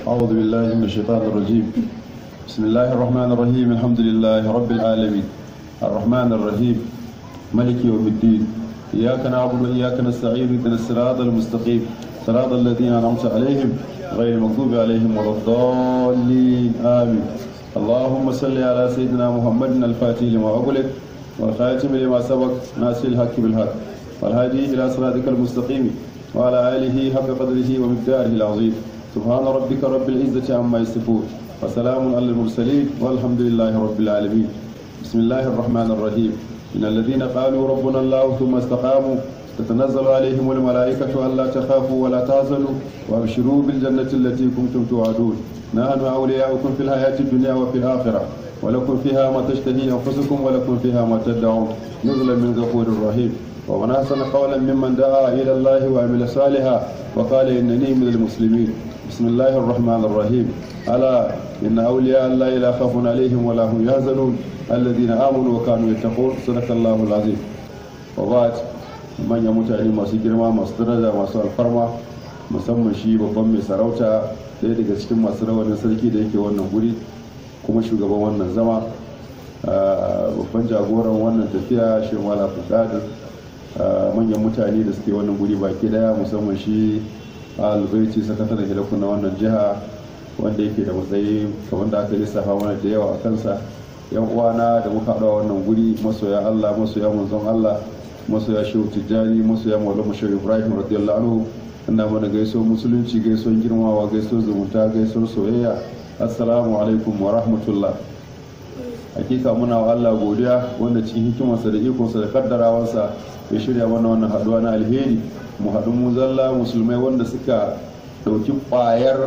أعوذ بالله من الشيطان الرجيم بسم الله الرحمن الرحيم الحمد لله رب العالمين الرحمن الرحيم ملك يوم الدين إياك نعبد وإياك نستعين اهدنا الصراط المستقيم صراط الذين أنعمت عليهم غير المغضوب عليهم ولا الضالين آمين اللهم صل على سيدنا محمد الفاتح لما أغلق والخاتم لما سبق ناصر الحق بالحق والهادي إلى صراطك المستقيم وعلى آله حق قدره ومقداره العظيم سبحان ربك رب العزة عما يصفون وسلام على المرسلين والحمد لله رب العالمين بسم الله الرحمن الرحيم إن الذين قالوا ربنا الله ثم استقاموا تتنزل عليهم الملائكة ألا تخافوا ولا تحزنوا وأبشروا بالجنة التي كنتم توعدون نحن أولياؤكم في الحياة الدنيا وفي الآخرة ولكم فيها ما تشتهي أنفسكم ولكم فيها ما تدعون نزلا من غفور رحيم ومن أحسن قولا ممن دعا إلى الله وعمل صالحا وقال إنني من المسلمين بسم الله الرحمن الرحيم ألا إن أولياء الله لا خوف عليهم ولا هم يحزنون الذين آمنوا وكانوا يتقون صدق الله العظيم وبعد من يموت عليه masu girma masu daraja masu alfarma musamman shi babban mai sarauta ɗaya daga cikin masu rawanin sarki da yake wannan guri kuma shugaban wannan zama babban jagoran wannan tafiya shi mala fukadir manyan mutane da suke wannan guri baki daya musamman shi albaiti sakataren hilakun na wannan jiha wanda yake da matsayi kamar da aka lissafa mana da yawa a kansa yan uwana da muka haɗa wannan guri masoya allah masoya manzon allah masoya shehu tijjani masoya maulama shehu ibrahim radiyallahu anhu ina mana gaisuwar musulunci gaisuwar girmawa gaisuwar zumunta gaisuwar soyayya assalamu alaikum wa rahmatullah hakika muna wa Allah godiya wanda cikin hikimarsa da ikonsa da kaddarawarsa ya shirya mana wannan haduwa na alheri mu haɗu mu zalla musulmai wanda suka ɗauki ƙwayar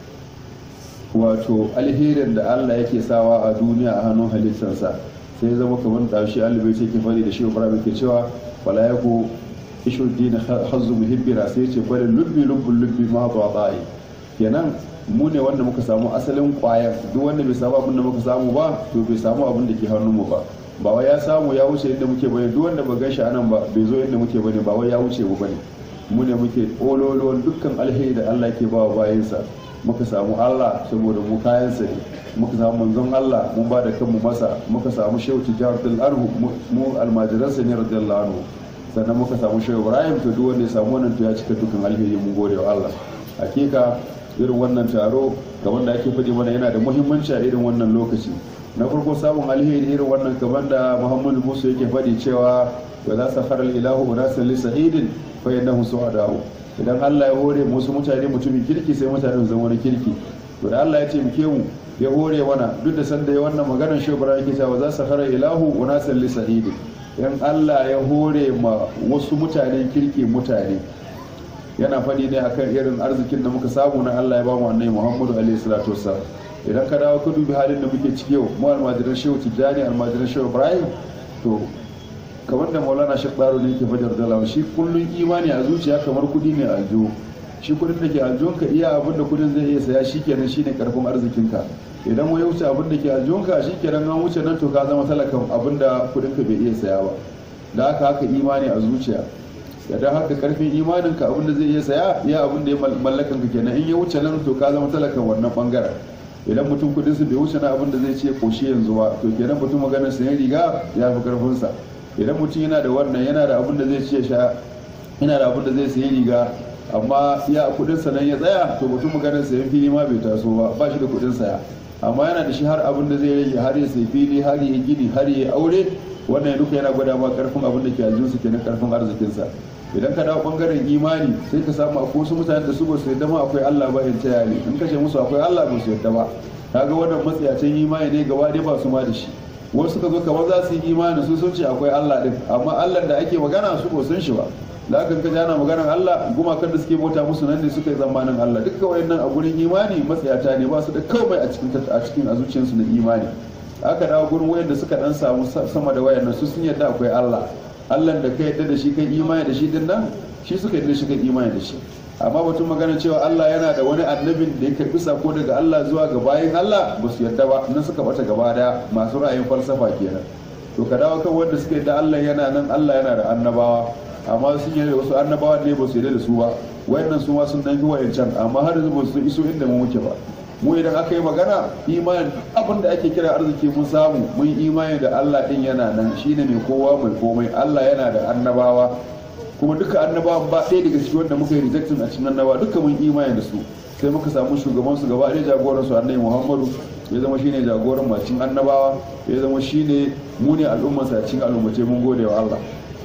wato alherin da Allah yake sawa a duniya a hannun halittarsa sai ya zama kamar ɗashi alibai ce ke fari da shi ibrahim ke cewa wala ya ku ishu dina hazzu muhibbira sai ce bari lubbi lubbin lubbi ma ba ba'i kenan mu ne wanda muka samu asalin kwayar duk wanda bai samu abin da muka samu ba to bai samu abin da ke hannunmu ba ba wai ya samu ya wuce inda muke bane duk wanda ba gan shi anan ba bai zo inda muke bane ba wai ya wuce mu bane mu ne muke ololuwan dukkan alheri da Allah ke ba wa bayansa muka samu Allah saboda mu kayansa ne muka samu manzon Allah mun ba da kanmu masa muka samu shehu tijar dal arhu mu almajiransa ne radiyallahu anhu sannan muka samu shehu Ibrahim to duk wanda ya samu wannan to ya cika dukkan alheri mun gode wa Allah hakika irin wannan taro ga wanda ake faɗi mana yana da muhimmanci a irin wannan lokaci na farko samun alheri irin wannan kamar da muhammadu musu yake faɗi cewa wa za su farar ilahu unasan li sa'idin fa yannahu su'adahu idan Allah ya hore musu mutane mutumin kirki sai mutane su zama wani kirki to da Allah ya ce muke mu ya hore mana duk da sanda ya wannan maganar shi bara yake cewa za su farar ilahu unasan li sa'idin idan Allah ya hore ma wasu mutanen kirki mutane yana faɗi ne akan irin arzikin da muka samu na Allah ya ba mu annabi Muhammadu alaihi salatu wassalam idan ka dawo ka dubi halin da muke ciki yau mu almajiran Shehu Tijjani almajiran Shehu Ibrahim to kamar da Maulana Sheikh Baro ne yake fajar da shi kullun imani a zuciya kamar kudi ne a aljihu shi kudin da ke aljihunka iya abin da kudin zai iya saya shikenan shine karfin arzikinka idan mu ya wuce abin da ke aljihunka shikenan an wuce nan to ka zama talakan abin da kudinka bai iya saya ba da haka haka imani a zuciya da haka karfin imaninka abinda zai iya saya ya abin da ya mallakan ka kenan in ya wuce nan to ka zama talakan wannan bangaren idan mutum kudin su bai wuce na abin da zai ce koshi yanzu ba to kenan mutum maganar sayan riga ya fi karfin sa idan mutum yana da wannan yana da abin da zai ce sha yana da abin da zai sayi riga amma ya kudin sa nan ya tsaya to mutum maganar sayan fili ma bai taso ba ba shi da kudin saya amma yana da shi har abin da zai rage har ya sayi fili har ya gini har ya aure wannan duka yana gwada ma karfin abin da ke aljinsu kenan karfin arzikinsa idan ka dawo bangaren imani sai ka samu akwai wasu mutane da su ba su yadda ma akwai Allah ba in taya ne in kashe musu akwai Allah ba su yadda ba kaga wannan matsayacin imani ne gaba dai ba su ma da shi wasu ka zo kamar za su yi imani su sun ce akwai Allah din amma Allah da ake magana su ko sun shi ba da aka ka jana maganar Allah gumakan da suke bauta musu nan ne suka yi zamanin Allah dukkan wayannan a gurin imani matsayata ne ba su da komai a cikin a cikin a zuciyarsu na imani aka dawo gurin wayanda suka dan samu sama da wayannan su sun yadda akwai Allah Allah da ka yadda da shi kai imani da shi din nan shi suka yadda shi kai imani da shi amma batun magana cewa Allah yana da wani annabin da ya karbi sako daga Allah zuwa ga bayin Allah ba su yadda ba nan suka bata gaba daya masu ra'ayin falsafa kenan to ka dawo kan wanda suka yadda Allah yana nan Allah yana da annabawa amma sun yi wasu annabawa ne ba su yadda da su ba wayannan su ma sun dan fi wayancan amma har yanzu ba su iso inda mu muke ba mu idan aka yi magana imanin abin da ake kira arziki mun samu mun imani da Allah din yana nan shine mai kowa mai komai Allah yana da annabawa kuma duka annabawan ba ɗaya daga cikin wanda muka yi rejectin a cikin annabawa duka mun imani da su sai muka samu shugaban su gaba ɗaya jagoran su annabi Muhammadu ya zama shine jagoran macin annabawa ya zama shine mu ne al'ummar sa cikin al'ummace mun gode wa Allah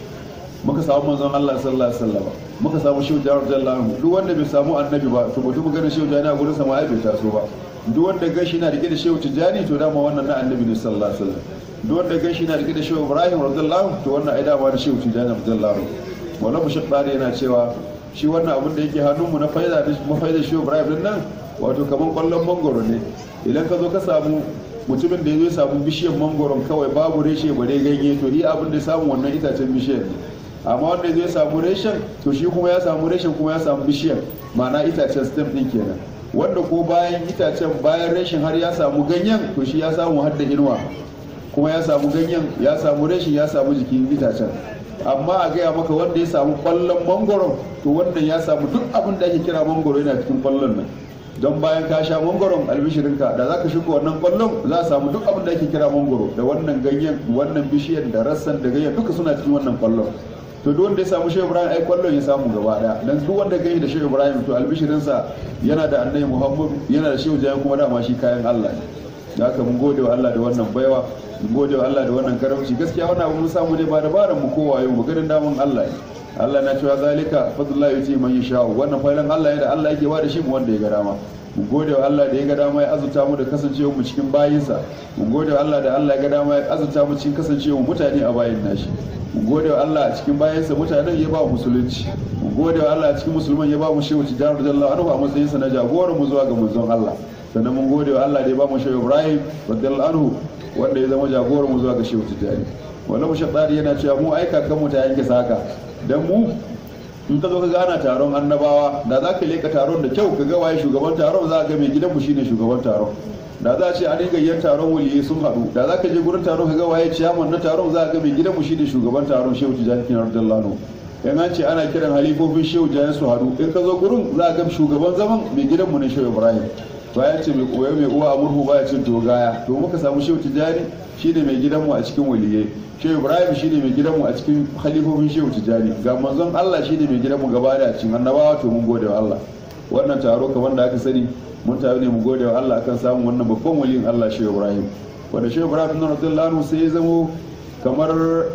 muka samu manzon Allah sallallahu alaihi wasallam muka samu shehu jawar jallahu duk wanda bai samu annabi ba to mutum ganin shehu jani a gurin sa ma ai bai taso ba duk wanda gashi na rike da shehu tijani to dama wannan na annabi ne sallallahu alaihi wasallam duk wanda gashi na rike da shehu ibrahim radiyallahu to wannan ai dama da shehu tijani radiyallahu wannan mushabbari yana cewa shi wannan abin da yake hannunmu na faida da mafaida shehu ibrahim din nan wato kaman kwallon mangoro ne idan ka zo ka samu mutumin da ya zo ya samu bishiyar mangoron kawai babu reshe bare ganye to ni abin da ya samu wannan itacen bishiyar ne amma wanda zai samu reshen to shi kuma ya samu reshen kuma ya samu bishiyar ma'ana itacen stem din kenan wanda ko bayan itacen bayan reshen har ya samu ganyen to shi ya samu har da inuwa kuma ya samu ganyen ya samu reshen ya samu jikin itacen amma a gaya maka wanda ya samu kwallon mangoro to wannan ya samu duk abin da ake kira mangoro yana cikin kwallon nan don bayan ka sha mangoron albishirinka da za ka shiga wannan kwallon za a samu duk abin da ake kira mangoro da wannan ganyen wannan bishiyar da rassan da ganyen duka suna cikin wannan kwallon to duk wanda ya samu shehu ibrahim ai kwallon ya samu gaba daya dan duk wanda gani da shehu ibrahim to albishirinsa yana da annabi muhammadu yana da shehu jayan kuma dama shi kayan allah ne da haka mun gode wa allah da wannan baiwa mun gode wa allah da wannan karamci gaskiya wannan abu mun samu ne ba dabaran mu kowa yau ba garin damun allah ne allah na cewa zalika fadlullahi yuti man yasha wannan failan allah ne da allah yake ba da shi mu wanda ya ga dama mun gode wa Allah da ya ga dama ya azurta mu da kasancewa mu cikin bayinsa mun gode wa Allah da Allah ya ga dama ya azurta mu cikin kasancewa mutane a bayin nashi mun gode wa Allah a cikin bayinsa mutanen ya ba musulunci mun gode wa Allah a cikin musulman ya ba mu shehu tijar radiyallahu anhu a matsayinsa na jagoran mu zuwa ga manzon Allah sannan mun gode wa Allah da ya ba mu shehu Ibrahim radiyallahu anhu wanda ya zama jagoran mu zuwa ga shehu tijari wannan mushaddari yana cewa mu aika kan mu ta yanke saka dan mu in ka zo ka gana taron annabawa da za ka leka taron da kyau ka ga waye shugaban taron za ka ga mai gidanmu shine shugaban taron da za a ce an yi gayyar taron waliyai sun haɗu da za ka je gurin taron ka ga waye ciyaman na taron za ka ga mai gidanmu shine shugaban taron shehu tijani kinar radiyallahu in an ce ana kiran halifofin shehu tijani su haɗu in ka zo gurin za ka ga shugaban zaman mai gidanmu ne shehu ibrahim bayan ce mai koyo mai uwa a murhu baya cin dogaya to muka samu shehu tijani shine mai gidanmu a cikin waliyai shehu ibrahim shine mai gidanmu a cikin halifofin shehu tijani ga manzon allah shine mai gidanmu gaba da cikin annabawa to mun gode wa allah wannan taro kamar da aka sani mun taru ne mu gode wa allah akan samun wannan babban waliyin allah shehu ibrahim wanda shehu ibrahim na radiyallahu anhu sai ya zamo kamar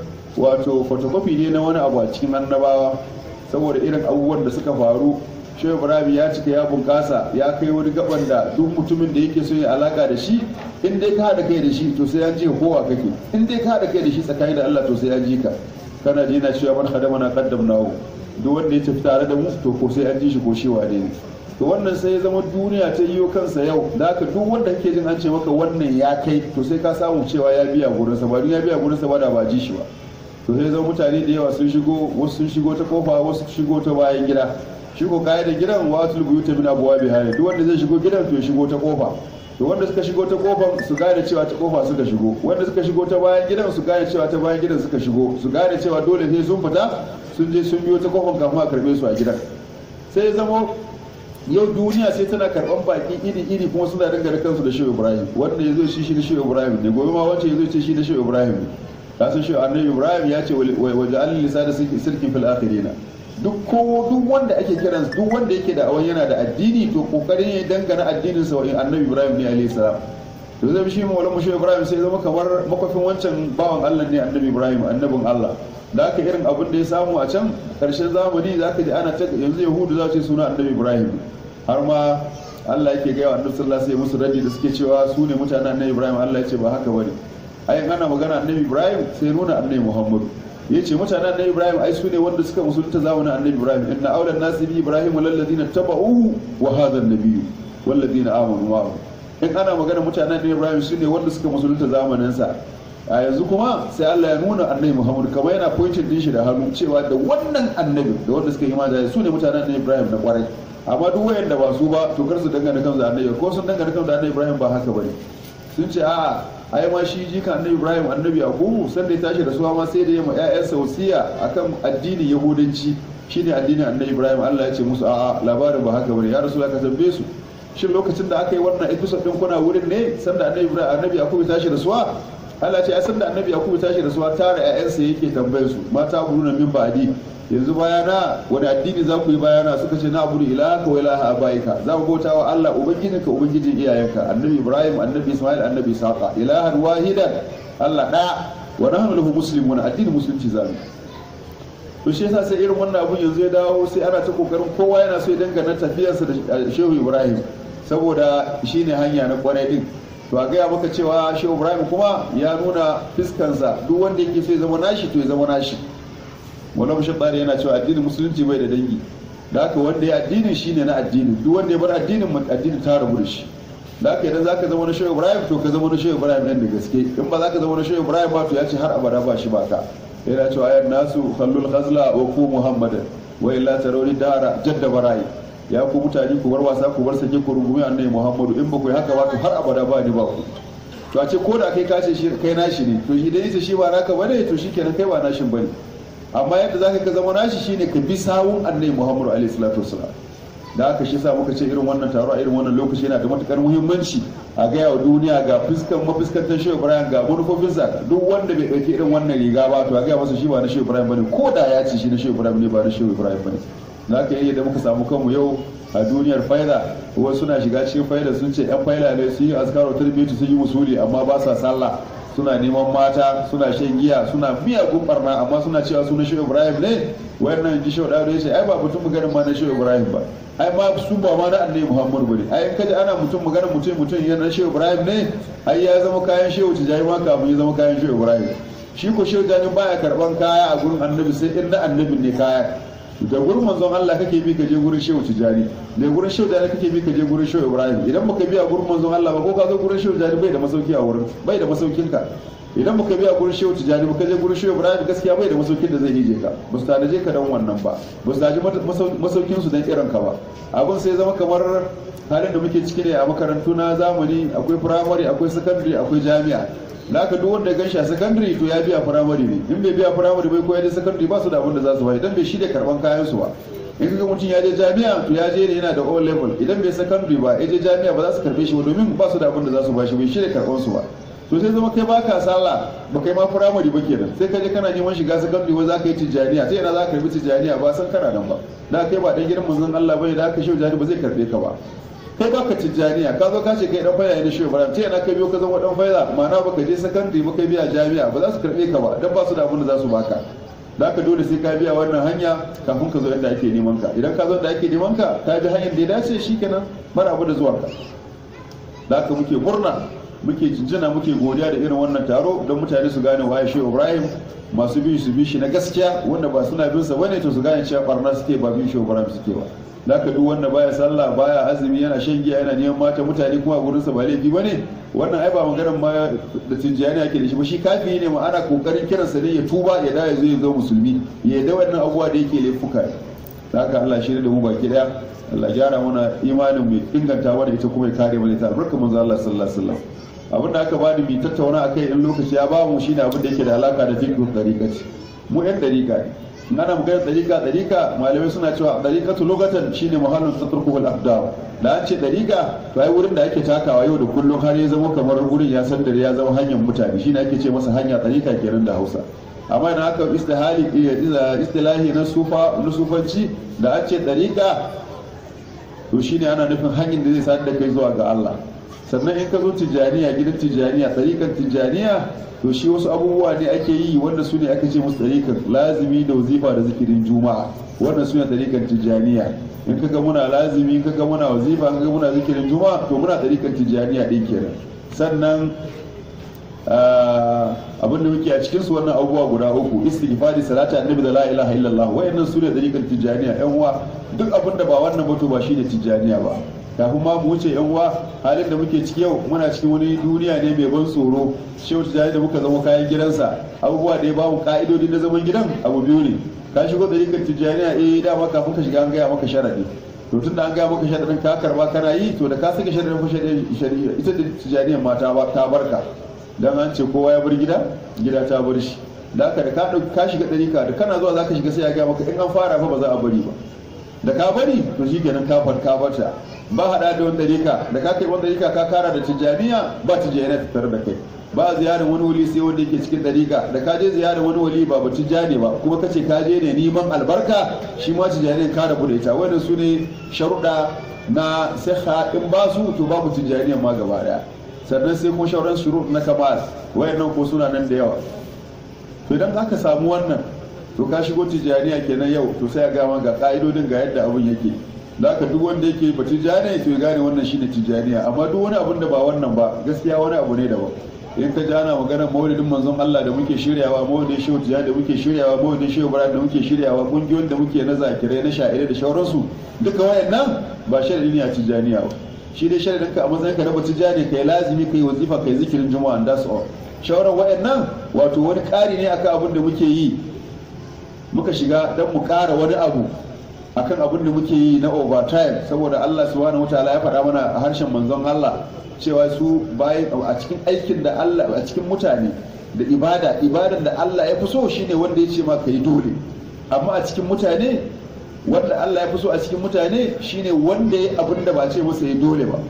wato photocopy ne na wani abu a cikin annabawa saboda irin abubuwan da suka faru shehu ibrahim ya cika ya bunkasa ya kai wani gaban da duk mutumin da yake so ya alaka da shi in dai ka haɗa kai da shi to sai an ji kowa kake in dai ka haɗa kai da shi tsakani da Allah to sai an ji ka kana ji na cewa man hadama na qaddamnahu duk wanda ya tafi tare da mu to ko sai an ji shi ko shi wane ne to wannan sai ya zama duniya ta yiwo kansa yau da haka duk wanda kake jin an ce maka wannan ya kai to sai ka samu cewa ya biya gurin sa ba ya biya gurin sa ba da ba ji shi ba to sai zama mutane da yawa sun shigo wasu sun shigo ta kofa wasu shigo ta bayan gida shi ko da gidan watul buyuta min abwabi hayy duk wanda zai shigo gidan to ya shigo ta kofa to wanda suka shigo ta kofar su gane cewa ta kofa suka shigo wanda suka shigo ta bayan gidan su gane cewa ta bayan gidan suka shigo su gane cewa dole sai sun fita sun je sun biyo ta kofar kafin a karbe su a gidan sai zama yau duniya sai tana karban baki iri iri kuma suna dangane kansu da shehu ibrahim wanda ya zo shi shi da shehu ibrahim ne gobe ma wancan ya zo ce shi da shehu ibrahim ne kasan shehu annabi ibrahim ya ce waje alin lisa da sirkin fil akhirina duk ko duk wanda ake kiran duk wanda yake da awan yana da addini to kokarin ya dangana addinin sa wa annabi ibrahim ne alayhi salam to zai shi mawala mushe ibrahim sai zama kamar makwafin wancan bawan allah ne annabi ibrahim annabin allah da aka irin abin da ya samu a can karshen zamani za ka ji ana ta yanzu yahudu za su suna annabi ibrahim har ma allah yake gaya wa annabi sallallahu alaihi musu raddi da suke cewa su ne mutanen annabi ibrahim allah ya ce ba haka bane ayin ana magana annabi ibrahim sai nuna annabi muhammadu ya ce mutanen annabi ibrahim ai su ne wanda suka musulunta zamanin annabi ibrahim inna aulan nasi bi ibrahim lalladina taba'u wa hadha an-nabiyyu walladina amanu ma'ahu in ana magana mutanen annabi ibrahim su ne wanda suka musulunta zamanin sa a yanzu kuma sai Allah ya nuna annabi muhammad kamar yana pointing din shi da hannu cewa da wannan annabi da wanda suka yi imani su ne mutanen annabi ibrahim na kwarai amma duk wayanda ba su ba to kar su dangana kansu da annabi ko sun dangana kansu da annabi ibrahim ba haka bane sun ce a'a ai ma shi jika annabi ibrahim annabi yakubu san da ya tashi da suwa ma sai da ya ma ƴaƴansa wasiya akan addinin yahudanci shine addinin annabi ibrahim Allah ya ce musu a'a labarin ba haka bane ya rasulullah ka tambaye su shin lokacin da aka yi wannan episode din kuna wurin ne sanda annabi ibrahim annabi yakubu tashi da suwa Allah ce a sanda annabi yakubu tashi da suwa tare ƴaƴansa yake tambayar su mata buruna min ba'di yanzu bayana wani addini za ku yi bayana suka ce na abudu ilaka wa ilaha abaika za mu bauta wa Allah ubangijinka ubangijin iyayenka annabi ibrahim annabi ismail annabi isaqa ilahan wahidan Allah ɗaya wa nahnu lahu muslimun addinin musulunci zamu to shi yasa sai irin wannan abun yanzu ya dawo sai ana ta kokarin kowa yana so ya dangana tafiyarsa da Shehu Ibrahim saboda shine hanya na kwarai din to a gaya maka cewa Shehu Ibrahim kuma ya nuna fiskansa duk wanda yake so ya zama nashi to ya zama nashi Maulana Shabbari yana cewa addinin musulunci bai da dangi da haka wanda ya addinin shine na addini duk wanda ya bar addinin addini ta rabu da shi da haka idan zaka zama na Shehu Ibrahim to ka zama na Shehu Ibrahim nan da gaske in ba zaka zama na Shehu Ibrahim ba to ya ce har abada ba shi ba ka yana cewa ayan nasu khallul khazla wa ku muhammadan wa illa tarawli dara jadda barai ya ku mutane ku bar wasa ku bar sake ku rungumi annabi muhammadu in ba ku yi haka ba to har abada ba ni ba ku to a ce ko da kai kace shi kai nashi ne to idan yace shi ba naka bane to shikenan kai ba nashin bane amma yadda zaka ka zama nashi shine ka bi sawun annabi muhammadu alaihi salatu wasalam da aka shi sa muka ce irin wannan taro a irin wannan lokaci yana da matukar muhimmanci a gaya wa duniya ga fuskan mafuskantar shehu ibrahim ga manufofinsa duk wanda bai ɗauki irin wannan riga ba to a gaya masa shi ba na shehu ibrahim bane ko da ya ce shi na shehu ibrahim ne ba na shehu ibrahim bane za ka yi da muka samu kanmu yau a duniyar faida wasu suna shiga cikin faida sun ce yan faida ne sun yi azkaro tarbiyyatu sun yi musuli amma ba sa sallah suna neman mata suna shan giya suna miyagun barna amma suna cewa su na shehu ibrahim ne wannan ji shehu dawo ya ce ai ba mutum maganin ma na shehu ibrahim ba ai ma su ba ma na annabi muhammad bane ai in kaji ana mutum maganin mutum mutum ya na shehu ibrahim ne ai ya zama kayan shehu tijani ma kafin ya zama kayan shehu ibrahim shi ko shehu tijani baya karban kaya a gurin annabi sai in na annabin ne kaya da gurin manzon Allah kake bi ka je gurin shehu tijani da gurin shehu tijani kake bi ka je gurin shehu ibrahim idan baka biya gurin manzon Allah ba ko ka zo gurin shehu tijani bai da masauki a wurin bai da masaukin ka idan baka biya gurin shehu tijani baka je gurin shehu ibrahim gaskiya bai da masaukin da zai hije ka ba su tanaje ka dan wannan ba ba su taji masaukin su dan irin ka ba abin sai zama kamar halin da muke ciki ne a makarantu na zamani akwai firamare akwai sakandare akwai jami'a da aka duk wanda ya ganshi a sakandare to ya biya firamare ne in bai biya firamare bai koyar da sakandare ba su da abin da za su bai idan bai shirya karban kayan su ba in kaga mutum ya je jami'a to ya je ne yana da all level idan bai sakandare ba ya je jami'a ba za su karbe shi ba domin ba su da abin da za su ba shi bai shirya karban su ba to sai zama kai baka sallah ba kai ma firamare ba kenan sai ka je kana neman shiga sakandare wai za ka yi tijjaniya sai yana za ka karbi tijjaniya ba san kana nan ba da kai ba dan gidan manzon Allah bane da aka shi jani ba zai karbe ka ba kai baka tijjaniya ka zo ka ce kai dan faida ne shehu ibrahim sai na kai biyo ka zama dan faida ma'ana baka je sakandare ba kai biya jami'a ba za su karbe ka ba dan ba su da abin da za su baka da ka dole sai ka biya wannan hanya kafin ka zo inda ake neman ka idan ka zo inda ake neman ka ka bi hanyar da ya dace shikenan mara abu da zuwa ka da ka muke murna muke jinjina muke godiya da irin wannan taro don mutane su gane waye shehu ibrahim masu bin su bi shi na gaskiya wanda ba suna bin sa bane to su gane cewa barna suke ba bin shehu ibrahim suke ba zaka duk wanda baya sallah baya azumi yana shan giya yana neman mata mutane kuma gurin sa ba laifi bane wannan ai ba maganar ma da tinjiyani ake da shi ba shi kafi ne ma ana kokarin kiran sa ne ya tuba ya da ya zo ya zo musulmi ya da wannan abubuwa da yake laifuka haka Allah shi da mu baki daya Allah gyara mana imanin mu inganta mana ita kuma ya kare mana ita albarka manzo Allah sallallahu alaihi wasallam abin da aka bani mai tattauna akai in lokaci ya ba mu shine abin da yake da alaka da fiqh dariqati mu yan dariqa ne ana magana dariqa dariqa malamai suna cewa dariqatu lugatan shine muhallin tatruku al aqdam da an ce dariqa to ai wurin da ake takawa yau da kullum har ya zama kamar wurin ya san dare ya zama hanyar mutane shine ake ce masa hanya dariqa kenan da Hausa amma idan aka istihali istilahi na sufa na sufanci da an ce dariqa to shine ana nufin hanyar da zai sadar da kai zuwa ga Allah sannan in ka zo tijjaniya gidan tijjaniya tsarikan tijjaniya to shi wasu abubuwa ne ake yi wanda su ne aka ce musu tsarikan lazimi da wazifa da zikirin juma'a wannan su ne tsarikan tijjaniya in kaga muna lazimi in kaga muna wazifa in kaga muna zikirin juma'a to muna tsarikan tijjaniya din kenan sannan abin da muke a cikin su wannan abubuwa guda uku istighfari salata annabi da la ilaha illallah wayannan su ne tsarikan tijjaniya yan uwa duk abin da ba wannan ba to ba shine tijjaniya ba kafin ma mu wuce yan uwa halin da muke ciki yau muna cikin wani duniya ne mai ban tsoro shehu tijjani da muka zama kayan gidansa abubuwa da ya bamu ka'idodi na zaman gidan abu biyu ne ka shigo tsarikan tijjaniya eh dama kafin ka shiga an gaya maka sharadi to tunda an gaya maka sharadin ka karba kana yi to da ka saka sharadin fa shari'a ita da tijjaniyan ma ta barka dan an ce kowa ya bar gida gida ta bar shi da haka da ka ɗauki ka shiga ɗarika da kana zuwa zaka shiga sai ya gaya maka in an fara fa ba za a bari ba da ka bari to shi kenan ka far ka barta ba hada da wani ɗarika da ka kai wani ɗarika ka kara da tijjaniya ba tijjaniya ta tare da kai ba ziyarar wani wali sai wanda yake cikin ɗarika da ka je ziyarar wani wali ba ba tijjani ba kuma ka ce ka je ne neman albarka shi ma tijjaniyan ka rabu da ita wannan su ne sharuɗa na siha in ba su to babu tijjaniyan ma gaba daya sannan sai kuma shauran shurut na kamal wayannan ko suna nan da yawa to idan aka samu wannan to ka shigo tijjaniya kenan yau to sai a gama ga ka'idodin ga yadda abun yake da aka duk wanda yake ba tijjaniya to ya gane wannan shine tijjaniya amma duk wani abun da ba wannan ba gaskiya wani abu ne daban in ka ji ana maganar maulidin manzon Allah da muke shiryawa maulidin shehu tijjani da muke shiryawa maulidin shehu bara da muke shiryawa kungiyoyin da muke na zakirai na sha'irai da shauransu duka wayannan ba sharadi ne a tijjaniya ba shi dai sharadin ka a matsayin ka na batu jani kai lazimi kai wazifa kai zikirin juma'a that's all shawarar wayannan wato wani ƙari ne akan abin da muke yi muka shiga don mu ƙara wani abu akan abin da muke yi na overtime saboda Allah subhanahu wataala ya faɗa mana a harshen manzon Allah cewa su bayan a cikin aikin da Allah a cikin mutane da ibada ibadan da Allah ya fi so shine wanda ya ce ma kai dole amma a cikin mutane wanda Allah ya fi so a cikin mutane shine wanda ya abin da ba ce masa ya dole ba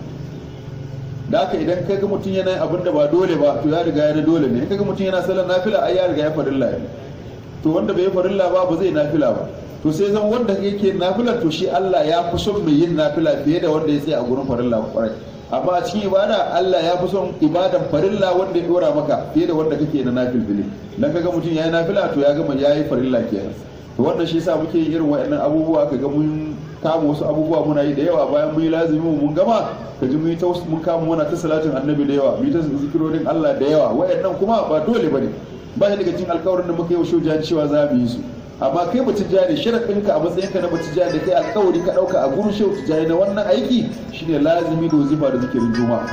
da haka idan ka ga mutum yana abin da ba dole ba to ya riga ya dole ne in ka ga mutum yana sallar nafila ai ya riga ya farilla ne to wanda bai farilla ba ba zai nafila ba to sai zama wanda yake nafila to shi Allah ya fi son mai yin nafila fiye da wanda ya tsaya a gurin farilla kwarai amma a cikin ibada Allah ya fi son ibadan farilla wanda ya dora maka fiye da wanda kake na nafilfili dan kaga mutum yayi nafila to ya gama yayi farilla kenan to wannan shi yasa muke yin irin waɗannan abubuwa kaga mun kama wasu abubuwa muna yi da yawa bayan mun yi lazimi mun gama ka ji mun yi ta mun kama muna ta salatin annabi da yawa mun yi ta zikirorin Allah da yawa waɗannan kuma ba dole bane ba shi daga cikin alƙawarin da muka yi wa shojan cewa za mu yi su amma kai ba tijjani sharaɗin ka a matsayin ka na ba tijjani da kai alƙawari ka ɗauka a gurin shehu tijjani na wannan aiki shine lazimi da wazifa da zikirin juma'a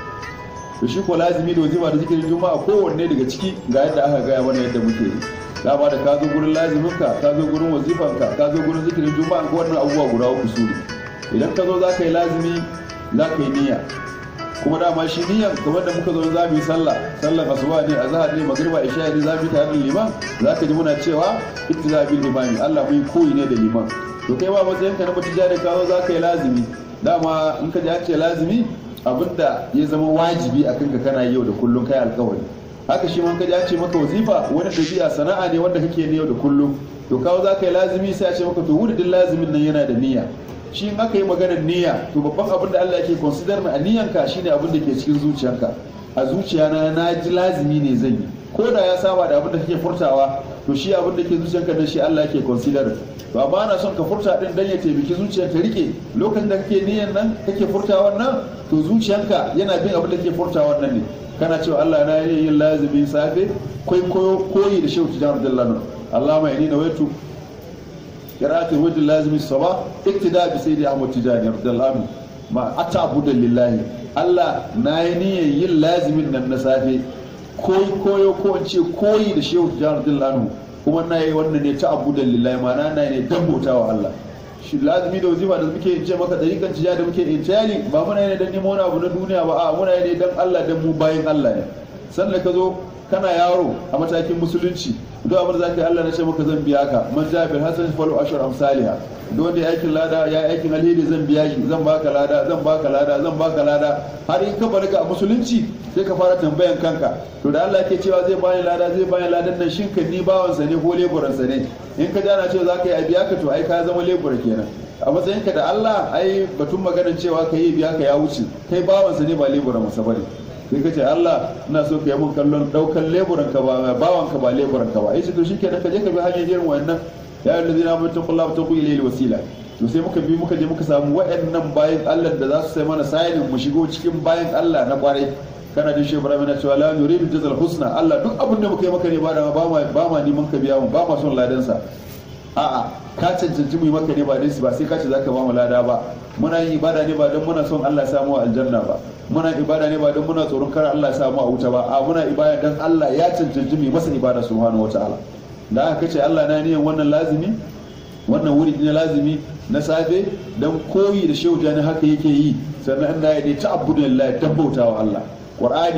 to shi ko lazimi da wazifa da zikirin juma'a kowanne daga ciki ga yadda aka gaya mana yadda muke yi dama da ka zo gurin laziminka ka zo gurin wazifanka ka zo gurin zikirin juma'a ko wannan abubuwa guda uku su ne idan ka zo za ka yi lazimi za ka yi niyya kuma dama shi niyyar kamar da muka zo za mu yi sallah sallar asuba ne a zahar ne magriba isha ne za mu yi tare da liman za ka ji muna cewa ittiza bil imami Allah mu yi koyi ne da liman to kai ba matsayin ka na mutu da ka zo za ka yi lazimi dama in ka ji an ce lazimi abinda ya zama wajibi a kanka kana yau da kullum kai alkawari haka shi man ka ji an ce maka wazifa wani dabi'a sana'a ne wanda kake ne yau da kullum to kawo za ka yi lazimi sai a ce maka to wuridin lazimin nan yana da niyya shi in aka yi maganar niyya to babban abin da Allah yake consider mai a niyyanka shine abin da ke cikin zuciyanka a zuciyana na ji lazimi ne zan yi ko da ya saba da abin da kake furtawa to shi abin da ke zuciyanka dan shi Allah yake consider to amma ana son ka furta din dan ya taimaki zuciyar ta rike lokacin da kake niyyan nan kake furtawa nan to zuciyanka yana bin abin da kake furtawa nan ne kana cewa Allah na yi yin lazimi safe koi koyi da shehu tijan radiyallahu Allah mai ni nawaitu قراءة الوجه اللازم الصباح اقتداء بسيد أحمد تجاني رضي الله عنه ما أتعبد لله الله نايني يل لازم من النسافي koyi koyo ko in ce koyi da shehu tijjani radiyallahu anhu kuma na yi wannan ne ta abudan lillahi ma'ana na ne dan bautawa Allah shi lazimi da wazifa da muke ce maka dariƙan tijjani da muke intiyali ba muna ne dan nemo wani abu na duniya ba a muna ne dan Allah dan mu bayin Allah ne sannan ka zo kana yaro a matakin musulunci duk abin da zaka yi Allah na ce maka zan biya ka man ja bil hasan falu ashar amsalha duk wanda ya aikin lada ya aikin alheri zan biya shi zan baka lada zan baka lada zan baka lada har in ka balaga a musulunci sai ka fara tambayan kanka to da Allah yake cewa zai bani lada zai bani ladan nan shin kan ni bawansa ne ko leburansa ne in ka jana cewa zaka yi a biya ka to ai ka zama lebura kenan a matsayinka da Allah ai batun maganar cewa ka yi biya ka ya wuce kai bawansa ne ba leburan masa bane sai ka ce Allah ina so ka yi mun kallon daukan leburan ka ba bawan ka ba leburan ka ba ai to shi kenan ka je ka bi hanyar irin wannan ya yi lazina mai taqulla wa taqu ilayhi wasila to sai muka bi muka je muka samu waɗannan bayan Allah da za su sai mana sayin mu shigo cikin bayan Allah na kwarai kana jin shi Ibrahim na cewa la nuridu jazal husna Allah duk abin da muka yi maka ne ba da ba ma ba ma neman ka biya mu ba ma son ladan sa a'a ka cancanci mu yi maka ne ba dai ba sai ka ce zaka ba mu lada ba muna yin ibada ne ba don muna son Allah ya samu aljanna ba muna ibada ne ba don muna tsoron kar Allah ya samu a wuta ba a muna ibada dan Allah ya cancanci mu masa ibada subhanahu wataala da aka kace Allah na niyan wannan lazimi wannan wuri na lazimi na safe dan koyi da shehu jani haka yake yi sannan Allah ya ne ta'abbudu lillahi tabbauta wa Allah qur'ani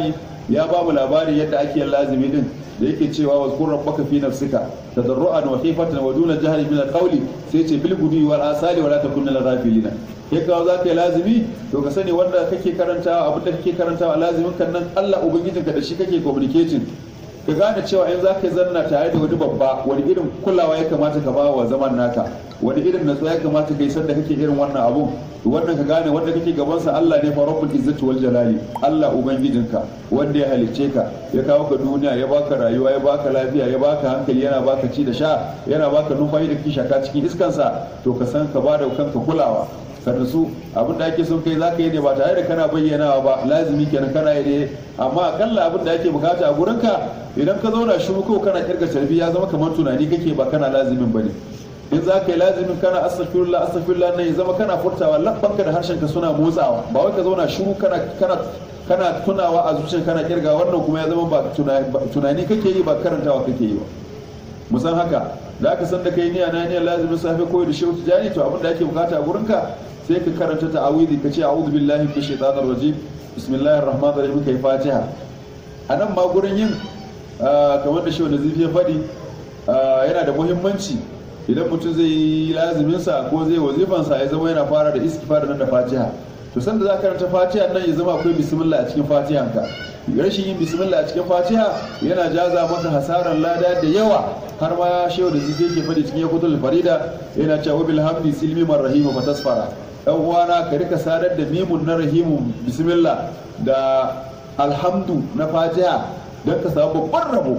ya ba mu labari yadda ake yin lazimi din da yake cewa wa qur rabbaka fi nafsika tadarruan wa khifatan wa duna jahri min al-qawli sai ce bil gudi wal asali wa la takun lil ghafilina ya kawo za ka yi lazimi to ka sani wanda kake karantawa abin da kake karantawa lazimin kan nan Allah ubangijinka da shi kake communicating ka gane cewa in za ka zanna tare da wani babba wani irin kulawa ya kamata ka ba wa zaman naka wani irin natsuwa ya kamata ka yi sanda kake irin wannan abun wannan ka gane wanda kake gabansa Allah ne fa rabbul izzati wal jalali Allah ubangijinka wanda ya halicce ka ya kawo ka duniya ya baka rayuwa ya baka lafiya ya baka hankali yana baka ci da sha yana baka numfashi da kake shaka cikin iskansa to ka san ka bada kanka kulawa sannan su abin da ake son kai za ka yi ne ba tare da kana bayyanawa ba lazimi kenan kana yi ne amma akalla abin da ake bukata a gurinka idan ka zauna shi ko kana kirga tarbi ya zama kamar tunani kake ba kana lazimin bane in za ka yi lazimin kana astaghfirullah astaghfirullah ne ya zama kana furtawa labbanka da harshenka suna motsawa ba wai ka zauna shiru kana kana kana tunawa a zuciyar kana kirga wannan kuma ya zama ba tunani kake yi ba karantawa kake yi ba musan haka da aka san da kai niyya na niyyar lazimin safe koyi da shehu tijani to abin da ake bukata a gurinka sai ka karanta ta'awidi ka ce a'udhu billahi minash shaitanir rajim bismillahir rahmanir rahim kai fatiha anan ma gurin yin kamar da shehu nazifi ya faɗi yana da muhimmanci idan mutum zai yi lazimin sa ko zai wazifan sa ya zama yana fara da istighfar nan da fatiha to sanda za ka karanta fatiha nan ya zama akwai bismillah a cikin fatihanka rashin yin bismillah a cikin fatiha yana jaza maka hasaran lada da yawa har ma shehu da zai ke faɗi cikin yakutul farida yana cewa bil hamdi silmi man rahimu fa tasfara dan uwana ka rika sadar da mimun na rahimu bismillah da alhamdu na fatiha don ka samu babban rabo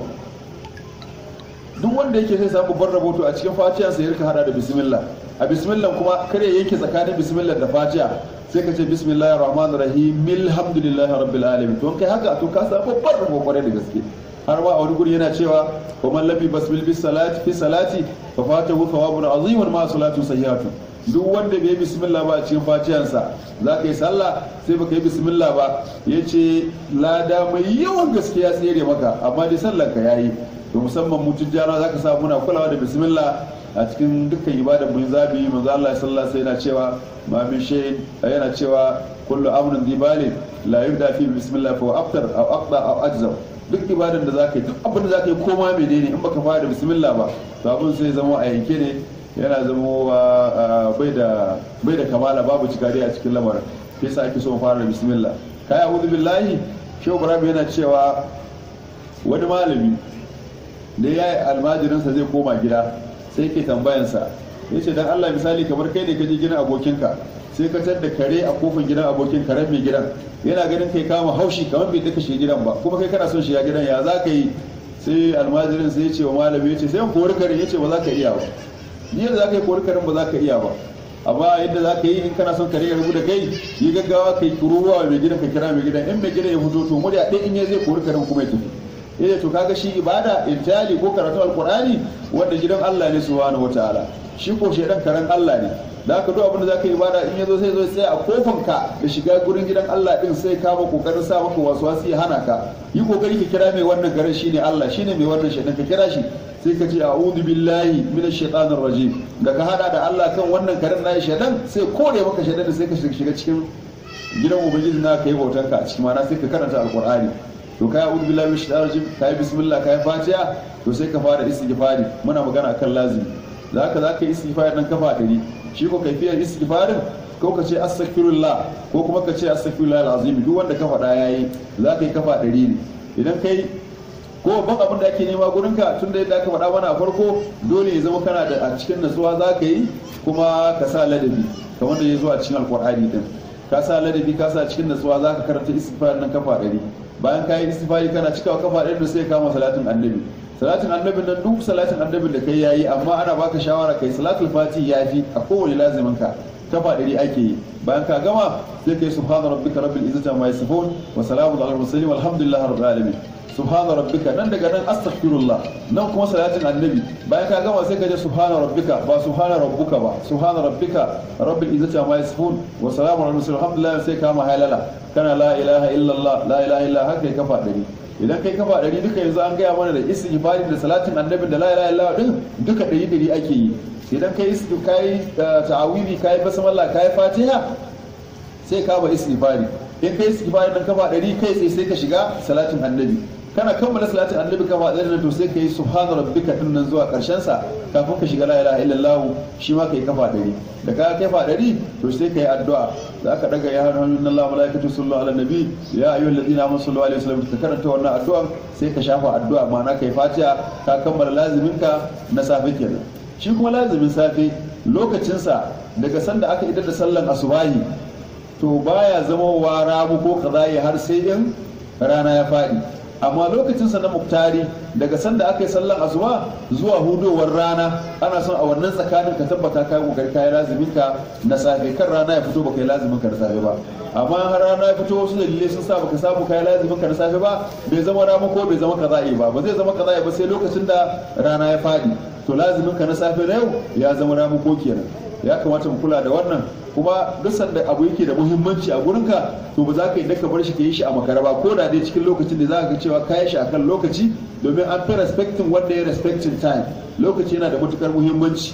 duk wanda yake sai samu babban rabo to a cikin fatiha sai ya rika hada da bismillah a bismillah kuma kare yanke tsakanin bismillah da fatiha sai ka ce bismillahir rahmanir rahim alhamdulillahi rabbil alamin to kai haka to ka samu babban rabo kwarai da gaske har ma a wani guri yana cewa wa man labi basmil bis salati fi salati fa fatahu thawabun azimun ma salatu sayyatu duk wanda bai yi bismillah ba a cikin fatiyansa za ka yi sallah sai baka yi bismillah ba ya ce lada mai yawan gaskiya tsere maka amma dai sallar ka yayi to musamman mutum jana za ka samu muna kulawa da bismillah a cikin dukkan ibadar mun zabi manzo Allah sallallahu alaihi yana cewa ma min shay'in yana cewa kullu amrun dibalin la yubda fi bismillah fa aftar aw aqda aw ajzam duk ibadan da zaka yi duk abin da zaka yi koma menene in baka fara da bismillah ba to abin sai zama a yanke ne yana zama bai da bai da kamala babu cikari a cikin lamarin sai sa ake so mu fara da bismillah kai a'udhu billahi shehu ibrahim yana cewa wani malami da ya yi almajirinsa zai koma gida sai ke tambayansa ya ce dan Allah misali kamar kai ne ka je gidan abokinka sai ka tar da kare a kofin gidan abokin karen mai gidan yana ganin kai kama haushi kamar bai daka shi gidan ba kuma kai kana son shiga gidan ya za ka yi sai almajirin sai ya ce wa malami ya ce sai kori karen ya ce ba za ka iya ba ni yadda za ka yi kori karen ba za ka iya ba amma yadda za ka yi in kana son kare ya rubu da kai yi gaggawa kai kururuwa mai gidan ka kira mai gidan in mai gidan ya fito to murya ɗaya in ya zai kori karen kuma ya tafi eh to kaga shi ibada intali ko karatu alqur'ani wanda gidan Allah ne subhanahu wataala shi ko shedan karen Allah ne da haka duk abin da zaka ibada in yazo sai zo sai a kofan ka da shiga gurin gidan Allah din sai ka ba kokarin sa maka waswasi ya hana ka yi kokari ka kira mai wannan garin shine Allah shine mai wannan shedan ka kira shi sai ka ce a'udhu billahi minash shaitanir rajim da ka hada da Allah kan wannan karen na shedan sai kore maka shedan da sai ka shiga cikin gidan ubangiji na kai bautar ka a cikin mana sai ka karanta alqur'ani to kai a'udhu billahi minash shaitanir rajim kai bismillah kai fatiha to sai ka fara istighfari muna magana akan lazimi zaka zaka yi istighfari dan kafa dari shi ko kaifiyar istighfarin ko ka ce astaghfirullah ko kuma ka ce astaghfirullah alazim duk wanda ka faɗa yayi zaka yi kafa dari ne idan kai ko babban abin da ake nema gurin ka tun da yadda aka faɗa mana a farko dole ya zama kana da a cikin natsuwa za ka yi kuma ka sa ladabi kamar da ya zo a cikin alkur'ani din ka sa ladabi ka sa cikin natsuwa za ka karanta istighfar nan kafa ɗari bayan ka yi istighfari kana cikawa kafa ɗari da sai kama salatin annabi salatin annabin nan duk salatin annabin da kai yayi amma ana baka shawara kai salatul fati yafi a kowane lazimin ka kafa ɗari ake yi bayan ka gama sai kai subhana rabbika rabbil izzati amma yasifun wa salamun alal mursalin walhamdulillahi rabbil alamin subhana rabbika nan daga nan astaghfirullah nan kuma salatin annabi bayan ka gama sai ka je subhana rabbika ba subhana rabbuka ba subhana rabbika rabbil izzati amma yasifun wa salamun alal mursalin alhamdulillah sai ka ma halala kana la ilaha illallah la ilaha illa haka kafa ɗari idan kai kafa ɗari duka yanzu an gaya mana da istighfari da salatin annabi da la ilaha illallah din duka ɗari ɗari ake yi idan kai kai ta'awili kai basmala kai fatiha sai ka ba istighfari in kai istighfari nan kafa ɗari kai tsaye sai ka shiga salatin annabi kana kammala salatin annabi kafa ɗari nan to sai ka yi subhana rabbika din nan zuwa ƙarshen sa kafin ka shiga la ilaha illallah shi ma kai kafa ɗari da ka kafa ɗari to sai ka yi addu'a za ka daga ya hannun min Allah malaikatu sallallahu ala nabi ya ayyuhal ladina amanu sallu alaihi wasallam ka karanta wannan addu'a sai ka shafa addu'a ma'ana kai fatiha ka kammala lazimin ka na safe kenan shi kuma lazimin safe lokacinsa daga sanda aka idar da sallan asubahi to baya zama wa ramu ko kazayi har sai in rana ya faɗi amma lokacinsa na muktari daga sanda aka yi sallan asuba zuwa hudowar rana ana son a wannan tsakanin ka tabbata ka kokari kayi lazimin ka na safe kan rana ya fito baka yi lazimin ka na safe ba amma har rana ya fito wasu dalilai sun sa baka samu kayi lazimin ka na safe ba bai zama ramu ko bai zama kaza'i ba ba zai zama kaza'i ba sai lokacin da rana ya faɗi to lazimin ka na safe na yau ya zama ramu ko kenan ya kamata mu kula da wannan kuma duk sanda abu yake da muhimmanci a gurinka to ba za ka yi ka bar shi ka yi shi a makara ba ko da dai cikin lokacin da za ka ga cewa ka yi shi akan lokaci domin an fi respecting wanda ya respecting time lokaci yana da matukar muhimmanci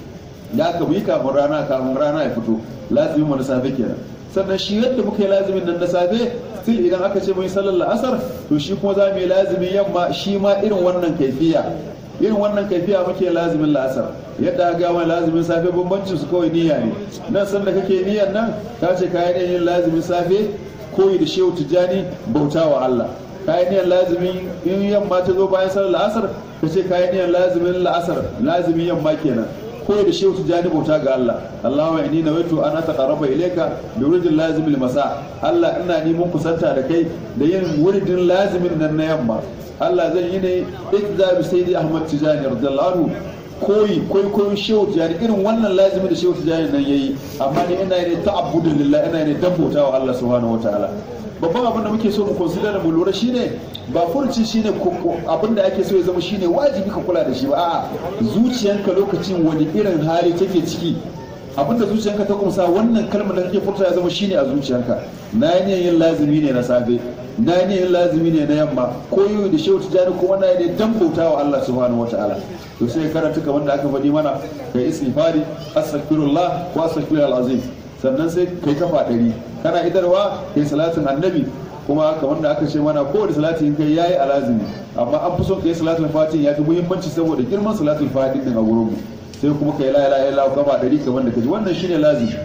ya ka yi kafin rana kafin rana ya fito lazimin mu na safe kenan sannan shi yadda muka yi lazimin nan na safe still idan aka ce mun yi sallar la'asar to shi kuma za mu yi lazimin yamma shi ma irin wannan kaifiya irin wannan kaifiya muke lazimin la'asar yadda ga wani lazimin safe bambancin su kawai niyya ne nan sanda kake niyyar nan ka ce kayan yin lazimin safe koyi da shehu tijjani bauta wa Allah kayan niyyar lazimin in yamma ta zo bayan sallar la'asar ka ce kayan niyyar lazimin la'asar lazimin yamma kenan koyi da shehu tijjani bauta ga Allah Allahumma inni nawaitu an ataqarraba ilayka bi wuridin lazimil masa Allah ina neman kusanta da kai da yin wuridin lazimin nan na yamma Allah zan yi ne ikza bi sayyidi Ahmad Tijani radiyallahu anhu koyi koyi koyi shehu tijani irin wannan lazimi da shehu tijani nan yayi amma ni ina ne ta'abbudun lillah ina ne dabbota wa Allah subhanahu wataala babban abin da muke so mu consider mu lura shine ba furci shine abin da ake so ya zama shine wajibi ka kula da shi ba a'a zuciyanka lokacin wani irin hali take ciki abin da zuciyanka ta kumsa wannan kalmar da kake furta ya zama shine a zuciyanka na yi yin lazimi ne na safe na yi yin lazimi ne na yamma ko yi da shehu tijani kuma na yi ne dan bauta wa Allah subhanahu wa ta'ala to sai karanta kamar da aka faɗi mana kai istighfari astaghfirullah wa astaghfirul azim sannan sai kai kafa ɗari kana idarwa kai salatin annabi kuma kamar da aka ce mana kowane salati in kai yayi alazimi amma an fi son kai salatul fatiha ya fi muhimmanci saboda girman salatul fatiha din a gurin mu sai kuma kai la ilaha illallah kafa ɗari kamar da kaji wannan shine lazimi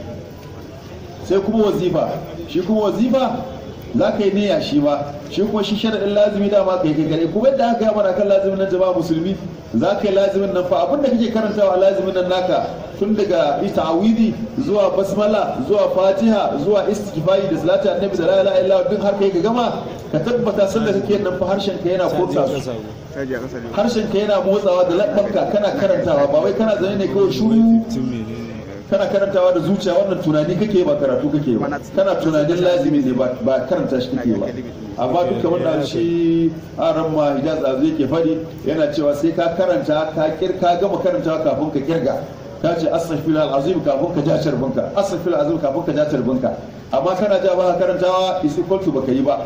sai kuma wazifa shi kuma wazifa za ka yi niyya shi ma shi kuma shi sharaɗin lazimi dama ka yi kai gare kuma yadda aka gama kan lazimin nan jama'a musulmi za ka yi lazimin nan fa abin da kake karantawa lazimin nan naka tun daga ta'awidi zuwa basmala zuwa fatiha zuwa istighfari da salatu annabi da la ilaha illallah duk har kai ka gama ka tabbata sanda kake nan fa harshen ka yana kotsa su harshen ka yana motsawa da labbanka kana karantawa ba wai kana zane ne kawai shuru kana karantawa da zuciya wannan tunani kake ba karatu kake ba kana tunanin lazimi ne ba karanta shi kake ba amma duka wanda shi aran ma hijaz azu yake fadi yana cewa sai ka karanta ka kirka gama karantawa kafin ka kirga ka ce astaghfirullah alazim kafin ka ja charbinka astaghfirullah alazim kafin ka ja charbinka amma kana ja ba karantawa is equal to baka yi ba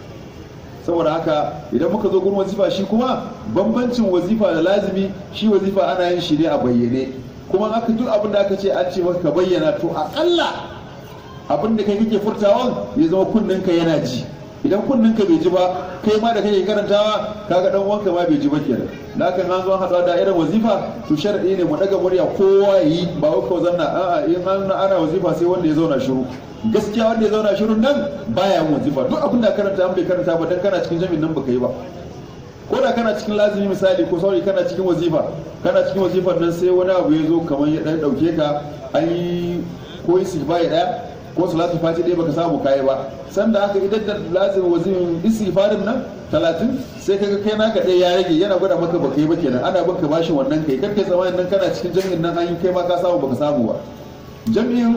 saboda haka idan muka zo gurin wazifa shi kuma bambancin wazifa da lazimi shi wazifa ana yin shi ne a bayyane kuma aka duk abin da aka ce an ce maka ka bayyana to akalla abin da kai kake furtawan ya zama kunninka yana ji idan kunninka bai ji ba kai ma da kake karantawa kaga dan uwanka ma bai ji ba kenan da haka an zo haɗuwa da irin wazifa to sharadi ne mu daga murya kowa yi ba wai ko zanna a'a in an ana wazifa sai wanda ya zauna shiru gaskiya wanda ya zauna shirun nan baya wazifa duk abin da karanta an bai karanta ba dan kana cikin jami'in nan baka yi ba ko da kana cikin lazimi misali ko sauri kana cikin wazifa kana cikin wazifar nan sai wani abu ya zo kamar ya dan dauke ka an yi ko istighfari daya ko salatu fati dai baka samu kai ba sanda aka idan da lazimi wazimin istighfarin nan 30 sai kaga kai naka dai ya rage yana gwada maka baka yi ba kenan ana baka bashin wannan kai kar kai tsamanin nan kana cikin jami'in nan an yi kai ma ka samu baka samu ba jami'in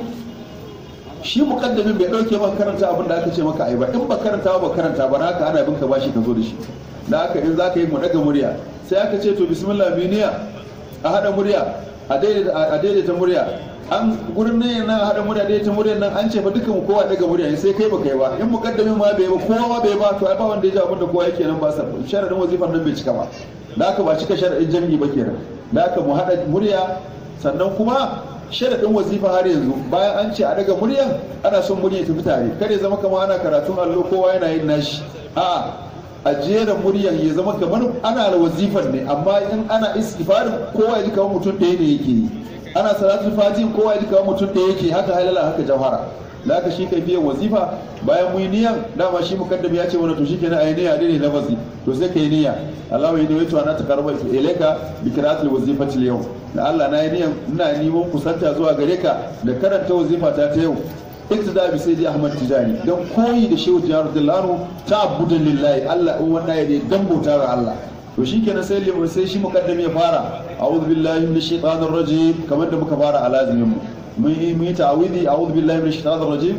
shi mukaddamin bai dauke maka karanta abin da aka ce maka ai ba in ba karanta ba karanta ba haka ana bin ka bashi ka zo da shi da haka in za ka yi mu daga murya sai aka ce to bismillah biniya a hada murya a daidaita murya an gurin ne nan a hada murya daidaita murya nan an ce fa dukkan kowa daga murya sai kai baka yi ba in mukaddamin ma bai ba kowa ma bai ba to ai ba wanda ya ji abin da kowa yake nan ba sa sharadin wazifar nan bai cika ba da haka ba cika sharadin jami'i ba kenan da haka mu hada murya sannan kuma sharaɗin wazifa har yanzu bayan an ce a daga muryan ana son murya ta tare kada ya zama kamar ana karatun allo kowa yana yin nashi a a jera muryan ya zama kamar ana da wazifar ne amma in ana istighfarin kowa ya ji kamar mutum ɗaya ne yake yi ana salatul fatin kowa ya ji kamar mutum ɗaya yake haka halala haka jawhara da aka shi biyan wazifa bayan mu yi niyan dama shi mukaddam ya ce mana to shikenan ayi niyya ne lafazi to sai kai niyya Allahu ya dawo ana takarba ilaika bi qira'atil wazifati al-yawm da Allah na yi niyan ina neman kusanta zuwa gare ka da karanta wazifa ta ta yau iktida bi sayyidi Ahmad Tijani dan koyi da Shehu Jihar Dillano ta'abbudan lillahi Allah in wannan ya dan bauta ga Allah to shikenan sai sai shi mukaddam ya fara a'udhu billahi minash shaitanir rajim kamar da muka fara a lazimin mu mun yi ta'awidi a'udhu billahi minash shaitanir rajim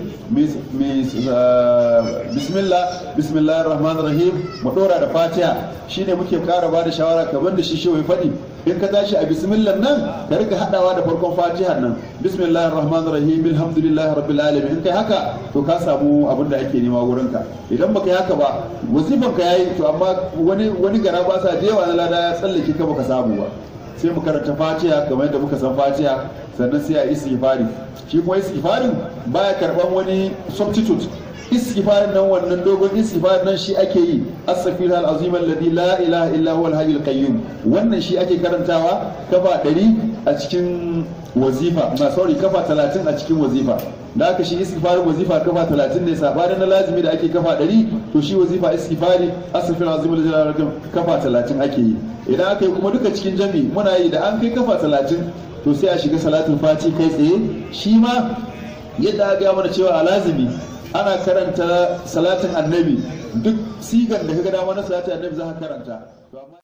bismillah bismillahir rahmanir rahim mu dora da fatiha shine muke kara ba da shawara kamar da shi shehu ya faɗi in ka tashi a bismillah nan ka rika hadawa da farkon fatiha nan bismillahir rahmanir rahim alhamdulillahi rabbil alamin in kai haka to ka samu abin da ake nema wurin ka idan baka yi haka ba wazifan ka yayi to amma wani wani gara ba sa da yawa na lada ya tsallake ka baka samu ba sai mu karanta fatiha kamar yadda muka san fatiha sannan sai a istighfari shi kuma istighfarin baya karban wani substitute istighfarin nan wannan dogon istighfarin nan shi ake yi astaghfirullah alazim alladhi la ilaha illa huwa alhayyul qayyum wannan shi ake karantawa kafa 100 a cikin wazifa ma sorry kafa 30 a cikin wazifa da aka shi istighfarin wazifa kafa 30 ne sabanin na lazimi da ake kafa 100 to shi wazifa istighfari astaghfirullah alazim alladhi la ilaha illa kafa 30 ake yi idan aka yi kuma duka cikin jami muna yi da an kai kafa 30 to sai a shiga salatul fati kai tsaye shi ma yadda aka mana cewa a lazimi ana karanta salatin annabi duk sigan da ka ga dama na salatin annabi za ka karanta